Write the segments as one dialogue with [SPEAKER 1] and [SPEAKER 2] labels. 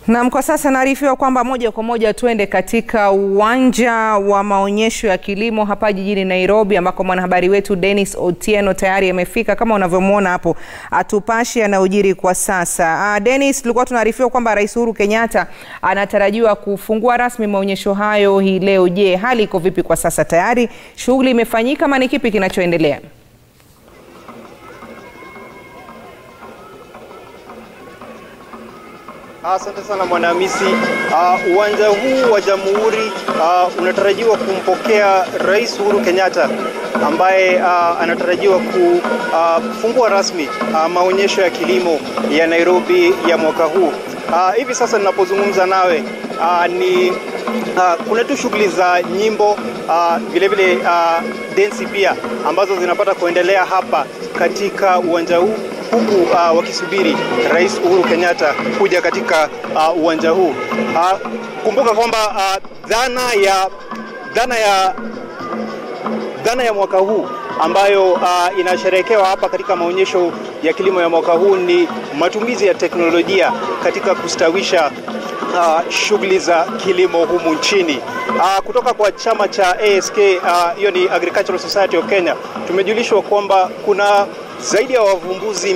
[SPEAKER 1] Naam, kwa sasa naarifiwa kwamba moja kwa moja tuende katika uwanja wa maonyesho ya kilimo hapa jijini Nairobi ambako mwanahabari wetu Dennis Otieno tayari amefika kama unavyomwona hapo, atupashe yanayojiri kwa sasa. Uh, Dennis, tulikuwa tunaarifiwa kwamba Rais Uhuru Kenyatta anatarajiwa kufungua rasmi maonyesho hayo hii leo. Je, hali iko vipi kwa sasa? Tayari shughuli imefanyika ama ni kipi kinachoendelea?
[SPEAKER 2] Asante sana Mwanahamisi. Uh, uwanja huu wa Jamhuri uh, unatarajiwa kumpokea Rais Uhuru Kenyatta ambaye uh, anatarajiwa kufungua uh, rasmi uh, maonyesho ya kilimo ya Nairobi ya mwaka huu. Uh, hivi sasa ninapozungumza nawe uh, ni uh, kuna tu shughuli za nyimbo uh, vile vile uh, densi pia ambazo zinapata kuendelea hapa katika uwanja huu huku uh, wakisubiri Rais Uhuru Kenyatta kuja katika uh, uwanja huu. Uh, kumbuka kwamba uh, dhana ya dhana ya dhana ya mwaka huu ambayo uh, inasherehekewa hapa katika maonyesho ya kilimo ya mwaka huu ni matumizi ya teknolojia katika kustawisha uh, shughuli za kilimo humu nchini. Uh, kutoka kwa chama cha ASK hiyo uh, ni Agricultural Society of Kenya, tumejulishwa kwamba kuna zaidi ya wavumbuzi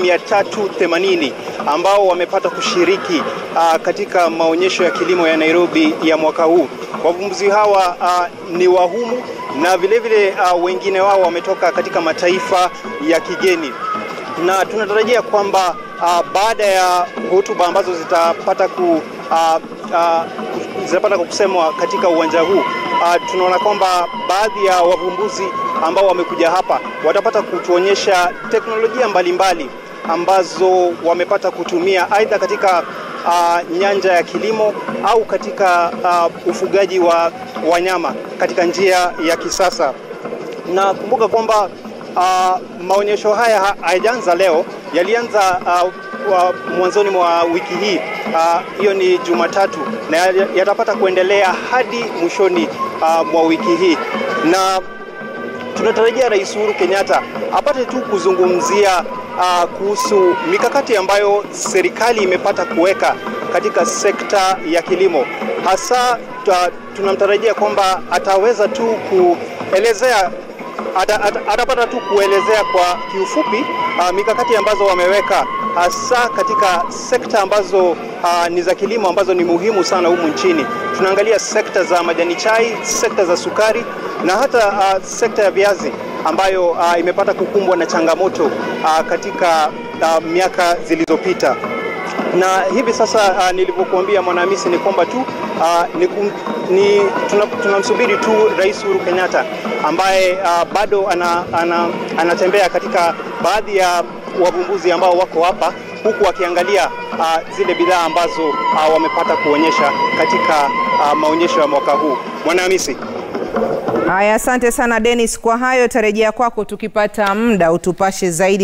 [SPEAKER 2] 380 ambao wamepata kushiriki uh, katika maonyesho ya kilimo ya Nairobi ya mwaka huu. Wavumbuzi hawa uh, ni wahumu na vile vile uh, wengine wao wametoka katika mataifa ya kigeni, na tunatarajia kwamba uh, baada ya hotuba ambazo zitapata ku uh, uh, zitapata kusemwa katika uwanja huu uh, tunaona kwamba baadhi ya wavumbuzi ambao wamekuja hapa watapata kutuonyesha teknolojia mbalimbali mbali ambazo wamepata kutumia aidha katika uh, nyanja ya kilimo au katika uh, ufugaji wa wanyama katika njia ya kisasa. Na kumbuka kwamba uh, maonyesho haya hayajaanza leo, yalianza uh, mwanzoni mwa wiki hii hiyo, uh, ni Jumatatu na yatapata kuendelea hadi mwishoni uh, mwa wiki hii na tunatarajia Rais Uhuru Kenyatta apate tu kuzungumzia uh, kuhusu mikakati ambayo serikali imepata kuweka katika sekta ya kilimo. Hasa tunamtarajia kwamba ataweza tu kuelezea ata, ata, atapata tu kuelezea kwa kiufupi uh, mikakati ambazo wameweka hasa katika sekta ambazo uh, ni za kilimo ambazo ni muhimu sana humu nchini. Tunaangalia sekta za majani chai, sekta za sukari na hata uh, sekta ya viazi ambayo uh, imepata kukumbwa na changamoto uh, katika uh, miaka zilizopita na hivi sasa uh, nilivyokuambia Mwanahamisi ni kwamba tu uh, ni, ni tunamsubiri tuna tu Rais Uhuru Kenyatta ambaye uh, bado ana, ana, anatembea katika baadhi ya wavumbuzi ambao wako hapa huku wakiangalia uh, zile bidhaa ambazo uh, wamepata kuonyesha katika uh, maonyesho ya mwaka huu. Mwanahamisi.
[SPEAKER 1] Haya, asante sana Dennis kwa hayo. Tarejea kwako tukipata muda utupashe zaidi.